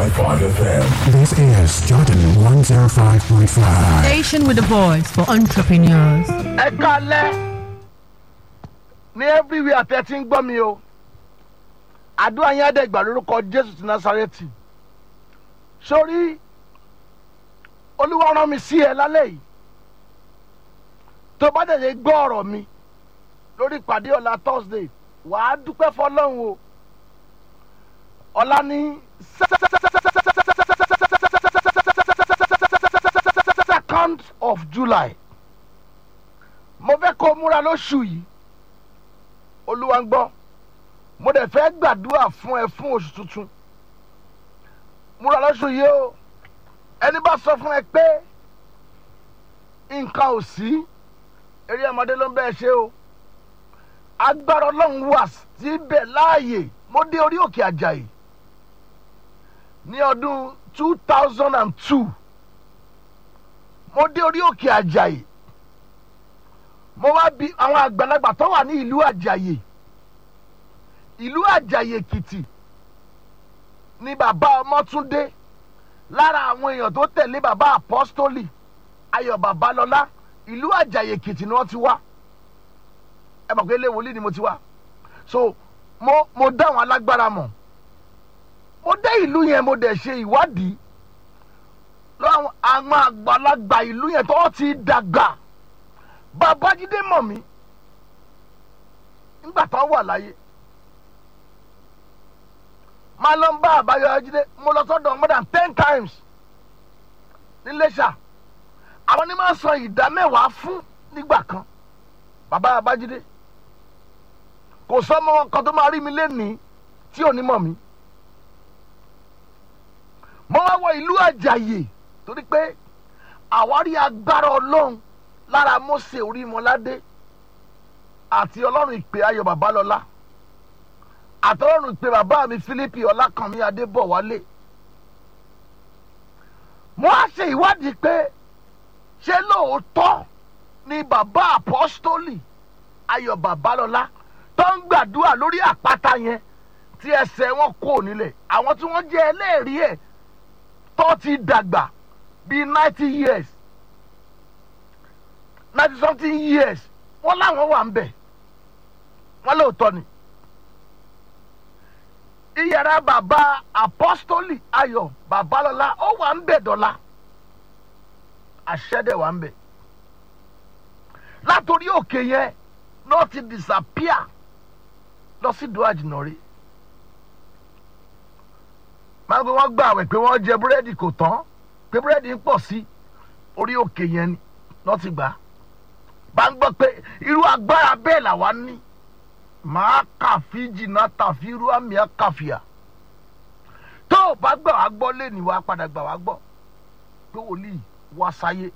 105.5 FM. This is Jordan 105.5. Station with a voice for entrepreneurs. ẹ kalẹ ní everywhere tẹ ti ń gbọ́ mi o àdúrà yẹn àdẹ́gbà lórúkọ jésù ti násàrẹ́tì sórí olúwa rán mi sí ẹ lálẹ́ yìí tó bá tẹ̀lé gbọ́ ọ̀rọ̀ mi lórí ìpàdé ọ̀la thursday wàá dúpẹ́ fọlọ́run o ọ̀la ní second of july mo fẹ́ kó o múra lóṣù yìí olúwa ń gbọ́ mo dẹ̀ fẹ́ gbàdúrà fún ẹ fún oṣù tuntun múra lóṣù yìí o ẹni bá sọ fún ẹ pé nǹkan ò sí eré ọmọdé ló ń bẹ́ẹ̀ ṣe o agbára ọlọ́run wà síbẹ̀ láàyè mo dé orí òkè àjàyè ní ọdún two thousand and two mo dé orí òkè àjàyè mo wá bi àwọn àgbàlagbà tó wà ní ìlú àjàyè ìlú àjàyè èkìtì ni bàbá ọmọtúndé lára àwọn èèyàn tó tẹ̀lé bàbá apọ́stólì ayọ̀ babalọ́lá ìlú àjàyè èkìtì ni wọ́n ti wá ẹ mọ̀ pé ilé wòlíì ni mo ti wá so mo mo dá àwọn alágbára mọ̀ mo dé ìlú yẹn mo dẹ̀ ṣe ìwádìí lọ́wọ́ àwọn àgbàlagbà ìlú yẹn tó ti dàgbà babájídé mọ̀ mí nígbà tó wà láyé máa lọ ń bá àbáyọjídé mo lọ sọ́dọ̀ more than ten times níléṣà àwọn ní máa ń san ìdá mẹ́wàá fún nígbà kan bàbá babájídé kò sọ́mọ kan tó máa rí mi lénìí tí ò ní mọ̀ mí mo wá wọ ìlú àjàyè torí pé àwárí agbára ọlọ́run lára mose orímọládé àti ọlọ́run ìpè ayọ̀ babalọ́lá àtọ́lọ́run ìpè bàbá mi philippi ọlákànmí adébọ̀wálé mo á ṣe ìwádìí pé ṣé lóòótọ́ ni bàbá apọ́stólì ayọ̀ babalọ́lá tó ń gbàdúrà lórí àpáta yẹn tí ẹsẹ̀ wọn kò nílẹ̀ àwọn tí wọ́n jẹ́ ẹlẹ́rìí ẹ̀ tó ti dàgbà bíi ninety years ninety something years wọ́n láwọn wà ń bẹ̀ wọ́n lóòótọ́ ni iyàrá bàbá apọ́stólì ayọ̀ babalọ́lá ó wà ń bẹ̀ dọ́là àṣẹ́dẹ̀ wà ń bẹ̀ látòrí òkè yẹn náà ti disappear lọ sí ìdó àjìnà rí máa ń gbé wọ́n gbà àwẹ̀ pé wọ́n jẹ búrẹ́dì kò tán pé búrẹ́dì ń pọ̀ sí orí òkè yẹn ni lọ́ ti gbà á bá ń gbọ́ pé irú agbára bẹ́ẹ̀ làwa ní màá kàfi jìnnà tàfi irú àmì àkàfìà tó o bá gbà wá gbọ́ lẹ́nu wa padà gbà wá gbọ́ pé wòlíì wá sáyé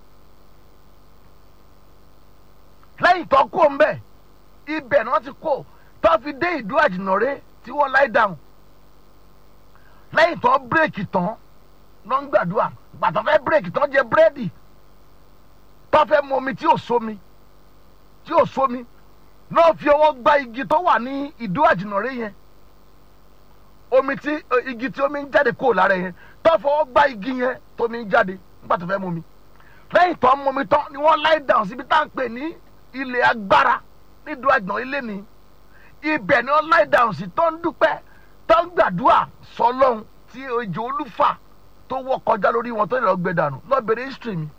lẹ́yìn tó kó ń bẹ̀ ibẹ̀ ni wọ́n ti kó tó fi dé ìdú àjìnàrè tí wọ́n láì dáhùn lẹ́yìn tó bírèkì tán ló ń gbàdúrà gbàtọ́ fẹ́ bírèkì tán jẹ búrẹ́dì tó fẹ́ mu omi tí ò sómi tí ò sómi náà fi ọwọ́ gba igi tó wà ní ìdú àjìnàrè yẹn omi tí igi tí omi ń jáde kúrò lára yẹn tó fọwọ́ gba igi yẹn tó mi ń jáde nígbà tó fẹ́ mu omi lẹ́yìn tó ń mu omi tán ni wọ́n láì dáhùn síbi tá à ń pè ní ilẹ̀ agbára nídú àjìnà ilé ni ibẹ̀ ni wọ́n láì dáhùn sí tó ń dúpẹ́ tó ń gbàdúrà sọlọ́hún tí ejò olúfà tó wọ́ kọjá lórí wọn tó lè lọ gbẹ dànù lọ́bẹ̀rẹ̀ history mi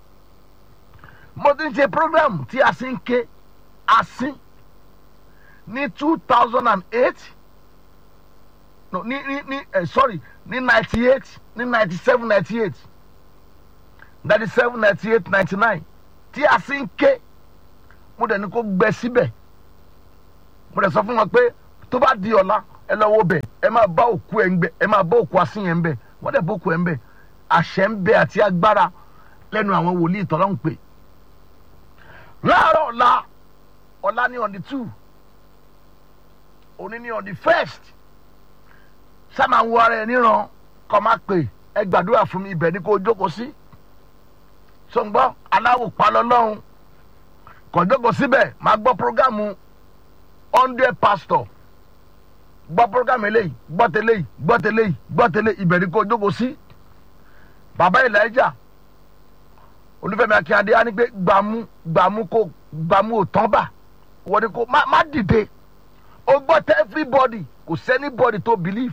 mo ti ń ṣe program tí a sì ń ké asin ní two thousand and eight no ní ní ní eh, sorry ní ninety eight ní ninety seven ninety eight ninety seven ninety eight ninety nine tí a sì ń ké mo dẹ̀ ní kó gbẹ síbẹ̀ mo dẹ̀ sọ fún wọn pé tó bá di ọ̀la ẹ lọ wo bẹ̀ ẹ máa bá òkú ẹ̀ ń bẹ̀ ẹ máa bá òkú asín yẹn ń bẹ̀ wọ́n dẹ̀ bá òkú ẹ̀ ń bẹ̀ àṣẹ ń bẹ àti agbára lẹ́nu àwọn wòlíì tọ́lá ń pè láàárọ̀ ọ̀la ọ̀la ní on the two òní ní on the first sábà ń wo ara ẹ níran kọ́ máa pè ẹ gbàdúrà fún mi ibẹ̀ ni kò jókòó sí sọ̀ngbọ́n aláwò palọ́lọ́hún kò jókòó síbẹ̀ máa gbọ́ programu hundred pastor gbọ́ program eléyìí gbọ́ tẹ́lẹ̀ yìí gbọ́ tẹ́lẹ̀ yìí gbọ́ tẹ́lẹ̀ ìbẹ̀rẹ̀ kó jókòó sí bàbá elijah olúfẹ́mi akínyadé á ní pé gbàmú gbàmú kó gbàmú ò tán bà wọ́n ní kó má má dìde ó gbọ́ tẹ́ everybody kò sẹ́ni body tó believe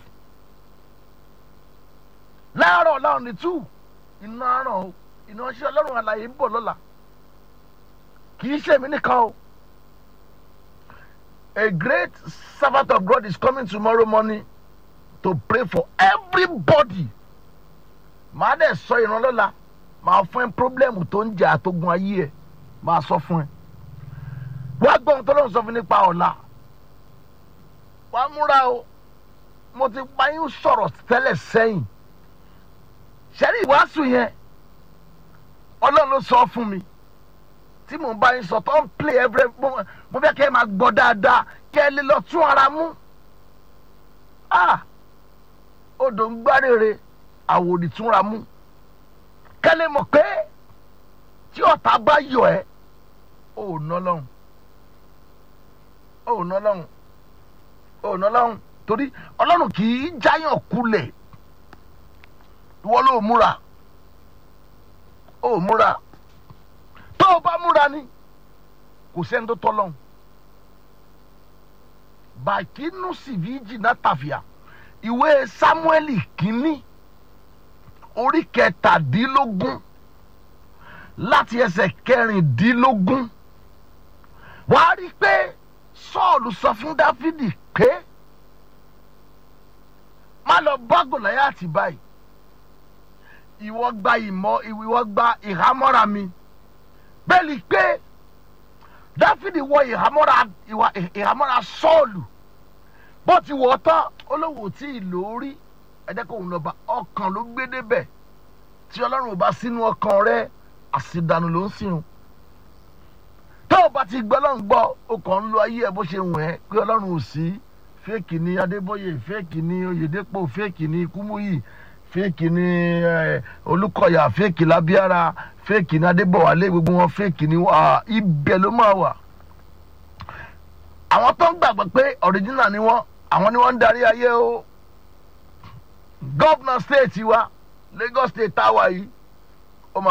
láàárọ̀ láàrún ní two iná àràn o iná ṣe ọlọ́run àlàyé ń bọ̀ lọ́la kì í ṣèmi nìkan o a great servant of God is coming tomorrow morning to pray for everybody màá dẹ̀ sọ ìrànlọ́la màá fún ẹ pírọ́blẹ́mù tó ń jà àtógun ayé ẹ màá sọ fún ẹ wá gbọ́ ohun tó lóun sọ fún nípa ọ̀la wá múra o mo ti pa yín sọ̀rọ̀ tẹ́lẹ̀ sẹ́yìn ṣẹ́rí ìwàásù yẹn ọlọ́run ló sọ fún mi tí mò ń bá yín sọ tó ń play every mo mo fẹ́ kẹ́ ẹ máa gbọ́ dáadáa kẹ́ ẹ lè lọ tún ara mú ah odò ń gbárèrè àwòrì túnra mú kẹ́ ẹ lè mọ̀ pé tí ọ̀tá bá yọ ẹ́ ò ná lọ́hùn ò ná lọ́hùn ò ná lọ́hùn torí ọlọ́run kì í jáyàn kulẹ̀ ìwọ ló múra ó múra tó o bá múra ni kò sẹ́ni tó tọ́lọ́hún bàkínú sìvíjì náà tàfíà ìwé sámúẹ́lì kínní orí kẹtàdínlógún láti ẹsẹ̀ kẹrìndínlógún wàá rí i pé sọ́ọ̀lù sọ fún dáfídì pé má lọ bá gòláyàtì báyìí ìwọ gba ìmọ̀ ìwọ gba ìhámọ́ra mi bẹ́ẹ̀ ni pé dáfídì wọ ìhámọ́ra ìwà ìhámọ́ra sọ́ọ̀lù bó ti wọ̀ ọ́ tán olówó tí ì lórí ẹ̀jẹ̀ kò ń lọ́ba ọkàn ló gbé débẹ̀ tí ọlọ́run ò bá sínú ọkàn rẹ àṣìdànù ló ń sìn tó o bá ti gbọ́ ọlọ́run gbọ́ o kàn ń lo ayé ẹ bó ṣe wù ẹ́ pé ọlọ́run ò sí fẹ́ẹ̀kì ni adébóyè fẹ́ẹ̀kì ni oyèdèpọ̀ fẹ́ẹ̀kì ni kúmúyì fẹ́ẹ̀kì ni olùkọ́yà fẹ́ẹ̀kì lábíára fẹ́ẹ̀kì ni adébọ̀wálé gbogbo wọn fẹ́ẹ̀kì ni ibẹ̀ ló máa wà. àwọn tó ń gbàgbọ́ pé ọ̀ríjínà ni wọ́n àwọn ni wọ́n ń darí ayé o gọ́vnà stéètì wa lagos state táwa yìí ọmọ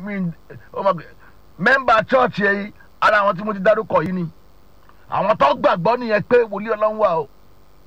mẹ́mbà chọ́ọ̀chì yìí ara àwọn tí mo ti dárúkọ yìí ni àwọn tó gbàgbọ́ nìyẹn pé wòlíì ọlọ́run wà o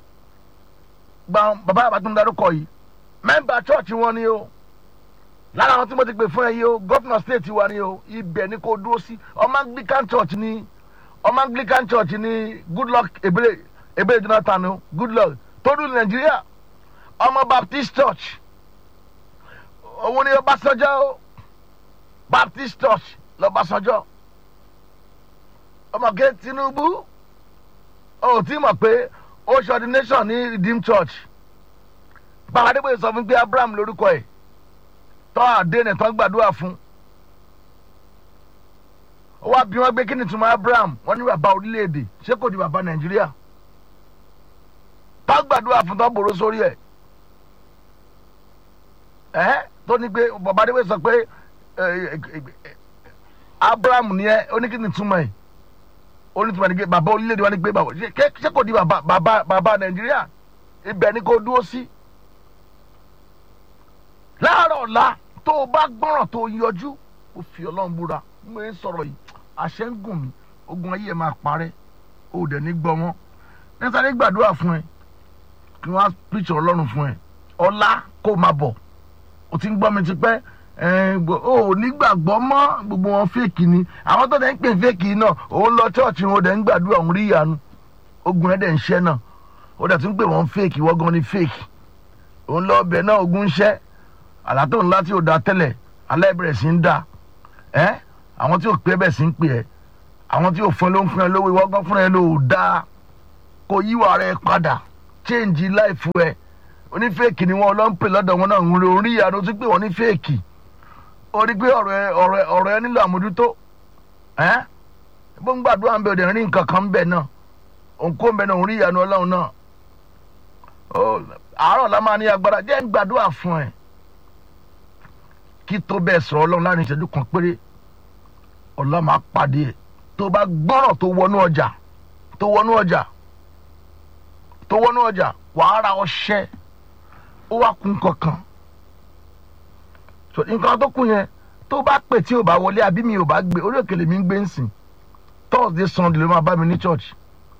bàbá àbátúndé dárúkọ yìí mẹ́mbà chọ́ọ̀chì wọn ni o lára àwọn tí mo ti pè fún ẹ yìí o gọ́fìnà stéètì wa ni o ibẹ̀ ni kò dúró sí ọmọ anglican church ni ọmọ anglican church ni goodluck ebele ebele jonathan o goodluck tó dùn nàìjíríà ọmọ baptist church òun ni ọbásanjọ́ o baptist church lọ́básanjọ́ ọmọ ké tinubu ó ti mọ̀ pé ó ṣe ordination ní redeemed church bàbá adébóyè sọ fún pé abraham lórúkọ ẹ̀ tọ́ àdéhùn tán gbàdúrà fún ó wá bí wọ́n gbé kí ni túmọ̀ abraham wọ́n ní bàbá orílẹ̀-èdè ṣé kò di bàbá nàìjíríà tán gbàdúrà fún tán bòrò sórí ẹ̀ ẹ́ tó ní pé bàbá adébóyè sọ pé abraham ni ẹ ó ní kí ni túmọ̀ ẹ̀ ó ní túmọ̀ ní pé bàbá orílẹ̀-èdè wa ní pé bàbá ṣé kò di bàbá bàbá bàbá nàìjíríà ibẹ̀ ni kò dúró sí. Si láàárọ̀ ọ̀la tó o bá gbọ́ràn tó o yọjú o fi ọlọ́run búra mo ń sọ̀rọ̀ yìí àṣẹ ń gùn mí ogun ayé ẹ̀ máa parẹ́ o dẹ̀ ní gbọ́ wọn nítorí gbàdúrà fún ẹ kí wọ́n á píṣọ ọlọ́run fún ẹ ọ̀la kó máa bọ̀ o ti ń gbọ́ mi ti pẹ́ o ò nígbàgbọ́ mọ́ gbogbo wọn fèkì ni àwọn tó dẹ̀ ń pè fèkì náà òun lọ chọ́ọ̀chì wọn dẹ̀ ń gbàdúrà òun rí ìyanu ogun ẹ̀ dẹ̀ ń ṣẹ́ náà o dẹ̀ tún pè wọ́n fèkì wọ́n gan ni fèkì òun lọ ọbẹ̀ náà ogun ń ṣẹ́ àlàtò ńlá tí ò da tẹ́lẹ̀ alẹ́ bẹ̀rẹ̀ sí ń da ẹ́ àwọn tí ò pé bẹ̀ sí ń pè ẹ́ àwọn tí ò fún ẹ ló ń fún ẹ lówó ìwọ gan fún ẹ ló da kó yíwà rẹ padà change life ẹ onífẹ́ẹ̀kì ni wọn lọ ń pè lọ́dọ̀ wọn náà ń rí orí ìyanu tí pé wọ́n ní fẹ́ẹ̀kì ó rí pé ọ̀rọ̀ ẹ ọ̀rọ̀ ẹ ọ̀rọ̀ ẹ nílò àmójútó ẹ́ bó ń gbàdúrà ń bẹ òde rí nǹkan kan ń bẹ náà òǹkó ń bẹ náà ń rí ìyanu ọlọ́run náà àárọ̀ la máa ní agbára jẹ́ ń gbàdúrà fún ẹ kí tó bẹ́ẹ̀ sọ̀rọ̀ ọlọ́run láàrin ìṣẹ́jú kan péré ọlọ́run máa pàdé ẹ̀ tó bá gbọ́rọ̀ tó wọnú ọjà tó wọnú ọjà tó wọnú ọjà wàá ra ọṣẹ ó wá kun kankan so nǹkan tó kù yẹn tó bá pè tí ò bá wọlé àbí mi ò bá gbé orí òkèlè mi ń gbé ń sìn thursday sunday ló máa bá mi ní church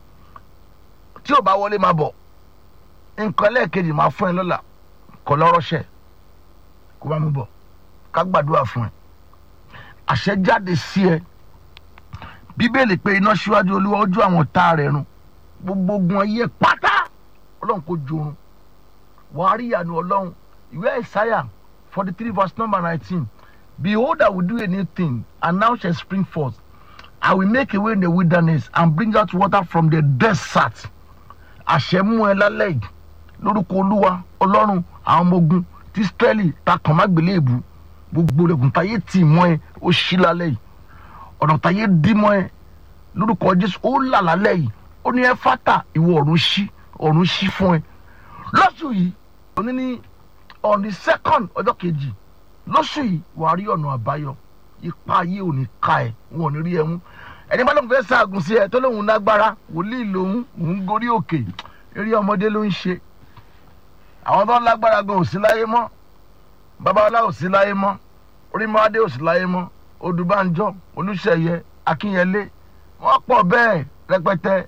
tí ò bá wọlé máa bọ̀ nǹkan lẹ́ẹ̀kejì máa fún ẹ lọ́la kọ́ lọ́rọ́ṣẹ́ kó bá mi bọ̀ ká gbàdúrà fún ẹ àṣẹ jáde sí ẹ bíbélì pé iná síwájú olúwa ojú àwọn tá rẹ̀ run gbogbo ogun ayé pátá ọlọ́run kò jorun wàá rí ìyanu ọlọ́run ìwé ìsáyà forty three verse number nineteen behold i will do a new thing and now shall spring forth i will make a way in the wilderness and bring out water from the desert àṣẹ mú ẹ lálẹ́ yìí lórúkọ olúwa ọlọ́run àwọn ọmọ ogun tí israẹli ta kàn má gbélé èbú gbogbo rẹ̀gùn táyé tì mọ́ ẹ ó ṣí lálẹ́ yìí ọ̀nà táyé dí mọ́ ẹ lórúkọ jésù ó là lálẹ́ yìí ó ní ẹ fátà ìwọ ọ̀run ṣí ọ̀run ṣí fún ẹ lọ́sù yìí òní ní on the second ọjọ́ kejì lọ́sù yìí wàá rí ọ̀nà àbáyọ ipa ayé ò ní ka ẹ wọn ò ní rí ẹ mú ẹni bá lóun fẹ́ ṣaagùn sí ẹ tó lóun lágbára wòlíì lòun òun gorí òkè eré ọmọdé ló ń ṣe àwọn tó ń lágbára gan ò sí láyé mọ́ babalá ò sí láyé mọ́ orímọ́adé ò sí láyé mọ́ odùbánjọ́ olùṣeyẹ akínyẹlé wọ́n pọ̀ bẹ́ẹ̀ rẹpẹtẹ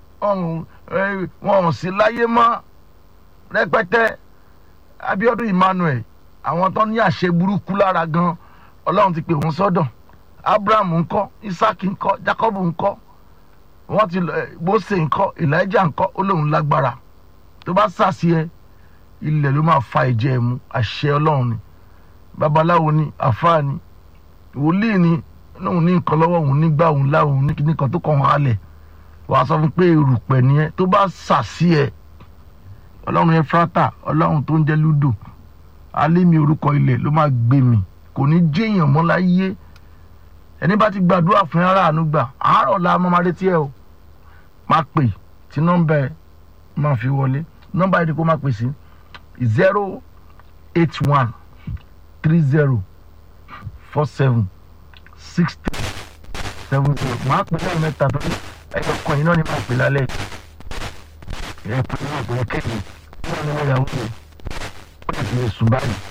wọn ò sí láyé mọ́ rẹpẹtẹ abiodun emmanuel àwọn tó ní àṣẹ burúkú lára gan ọlọ́run ti pè wọ́n sọ́dọ̀ abraham ńkọ́ isaac ńkọ́ jacob ńkọ́ wọ́n ti mose ńkọ́ elijah ńkọ́ ó lóun lágbára tó bá sàṣì ẹ ilẹ̀ ló máa fa ìjẹ́ ẹ̀ mú àṣẹ ọlọ́run ni babaláwo ni àfáà ni wòlíì ni lóun ní nǹkan lọ́wọ́ òun nígbà òun láwọn òun ní kíní kan tó kàn wọ́n halẹ̀ wàá sọ fún pé erùpẹ̀ ni ẹ tó bá sàṣì ẹ ọlọ́run yẹn fúrátà ọlọ́run tó ń jẹ́ lúdò alẹ́ mi orúkọ ilẹ̀ ló máa gbé mi kò ní jéèyàn mọ́ láyé ẹni bá ti gbàdúrà fún ara àánú gbà àárọ̀ la máa máa retí ẹ o máa pè tí nọ́mbà ẹ máa fi wọlé nọ́mbà yìí ni kó máa pè sí zero eight one three zero four seven six three seven zero máa pè lẹ́yìn mẹ́ta tó ẹ̀yọ̀ kan yìí náà ni máa pè lálẹ́ ẹ̀ pè ní ọ̀gbìn kéde ní ọ̀nà ìyàwó rẹ̀ ó lè fi lè sùn báyìí.